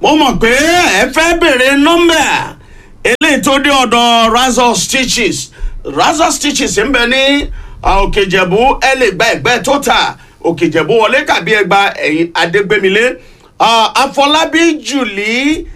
mo mọ̀ pé ẹ fẹ́ bèrè nọ́mbà eléyìí tó dé ọ̀dọ̀ razor stitches razor stitches ń bẹ ní òkèjẹ̀bú ẹ lè gba ẹ̀gbẹ́ tó ta òkèjẹ̀bú wọlé kàbí ẹgba ẹ̀yìn adégbémilé àfọlábí jùlí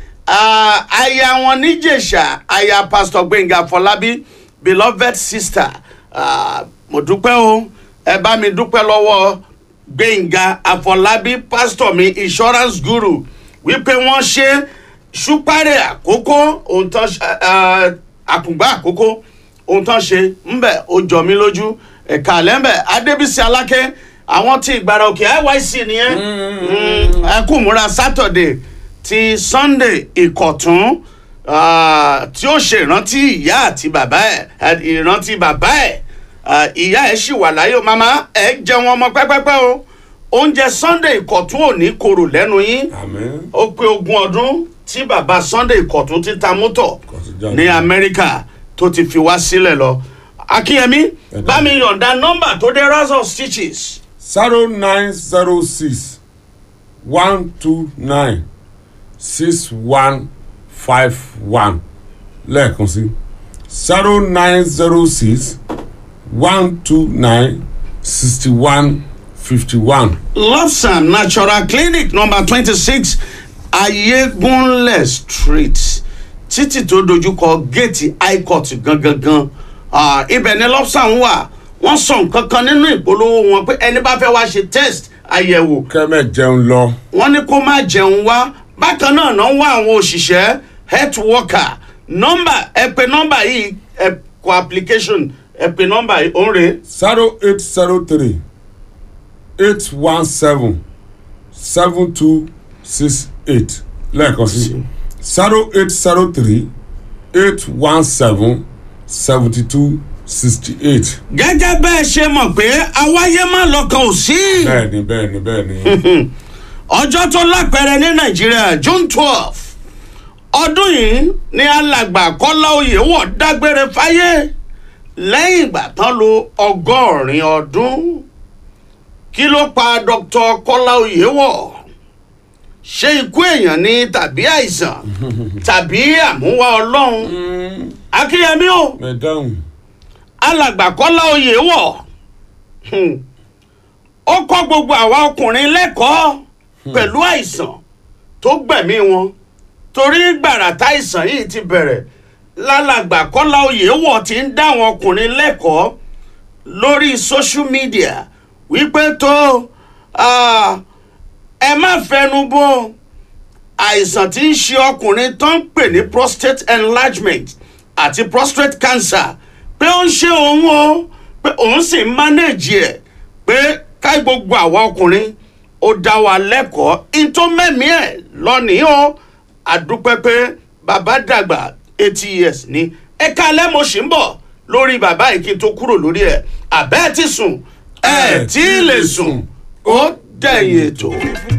aya wọn níjẹ̀ṣà aya pastor gbẹ̀ngà àfọlábí beloved sister ah, mo dúpẹ́ o ẹ bá mi dúpẹ́ lọ́wọ́ gbẹ̀ngà àfọlábí pastor mi insurance guru wípé wọ́n ṣe ṣúpárẹ̀ àkókò ohun tán ṣe- eh, àkùngbà àkókò ohun tán ṣe ńbẹ ó jọ mí lójú ẹ̀ka lẹ́ńbẹ̀ adébísí alákẹ́ àwọn tí ìgbàrà òkè nyc nìyẹn Mm, ẹ kú múra saturday ti sunday ìkọ̀tún ah, tí ó ṣe ìrántí ìyá àti bàbá ẹ̀ eh, ìrántí bàbá ẹ̀ Ah, ìyá ẹ̀ ṣì wà láyé o màmá ẹ̀ jẹun ọmọ pẹ́pẹ́pẹ́ o oúnjẹ sunday ìkọ̀tún ò ní korò lẹ́nu yín àmín ó pé ogún ọdún tí bàbá sunday ìkọ̀tún ti ta mọ́tọ̀ Kọ̀tún ní amẹ́ríkà tó ti fi wá sílẹ̀ lọ. akínyẹmí bá mi yọ̀ǹda nọ́mbà tó dé razor stitches zero nine zero six one two nine six one five one lẹ́ẹ̀kan sí zero nine zero six one two nine sixty one fifty one. lobsam natural clinic number twenty six ayégunlẹ̀ street títì tó dojúkọ géètì high court gangan Ah, ibẹ̀ ni lobsam wà wọ́n sọ nǹkan kan nínú ìpolówó wọn pé ẹni bá fẹ́ wá ṣe test àyẹ̀wò kẹ́mẹ̀ jẹun lọ wọ́n ní kó má jẹun wá bákan náà náà ń wá àwọn òṣìṣẹ́ health worker nọ́mbà ẹ pè nọ́mbà yìí ẹ kọ application ẹ pè nọ́mbà yìí òun rèé zero eight zero three eight one seven seven two six eight lẹ́ẹ̀kan sí zero eight zero three eight one seven seventy two sixty eight. gẹ́gẹ́ bẹ́ẹ̀ ṣe mọ̀ pé awáyé má lọ́kàn ò sí bẹ́ẹ̀ni bẹ́ẹ̀ni bẹ́ẹ̀ni ọjọ́ tó lápẹẹrẹ ní nàìjíríà june twelve ọdún yìí ní alàgbà kọ́lá oyèwọ̀ dágbére fáyé lẹ́yìn ìgbà tán lo ọgọ́rin ọdún kí ló pa dr kọ́lá oyèwọ̀ ṣé ikú èèyàn ni tàbí àìsàn tàbí àmúwá ọlọ́run akínyẹmí o mẹdáhùn alàgbà kọ́lá oyè wọ̀ Hmm. ó kọ́ gbogbo àwa ọkùnrin lẹ́kọ̀ọ́ pẹ̀lú àìsàn tó gbẹ̀mí wọn torí gbàrà táìsàn yìí ti bẹ̀rẹ̀ lálàgbà kọ́lá oyè wọ̀ ti ń dá àwọn ọkùnrin lẹ́kọ̀ọ́ lórí social media wípé tó ah, ẹ má fẹnu bò àìsàn tí ń ṣe ọkùnrin tó ń pè ní prostate enlargement àti prostate cancer pé ó ń ṣe òun o pé òun sì ń manage ẹ̀ pé ká gbogbo àwa ọkùnrin ó dá wa lẹ́kọ̀ọ́ in tó mẹ́mí ẹ̀ lọ́nìí o àdúpẹ́ pé bàbá dàgbà eighty years ni ẹ̀ka alẹ́ mo ṣì ń bọ̀ lórí bàbá yìí kí n tó kúrò lórí ẹ̀ àbẹ́ẹ̀ ti sùn ẹ̀ tí ì lè sùn ó dẹ̀yìn ètò.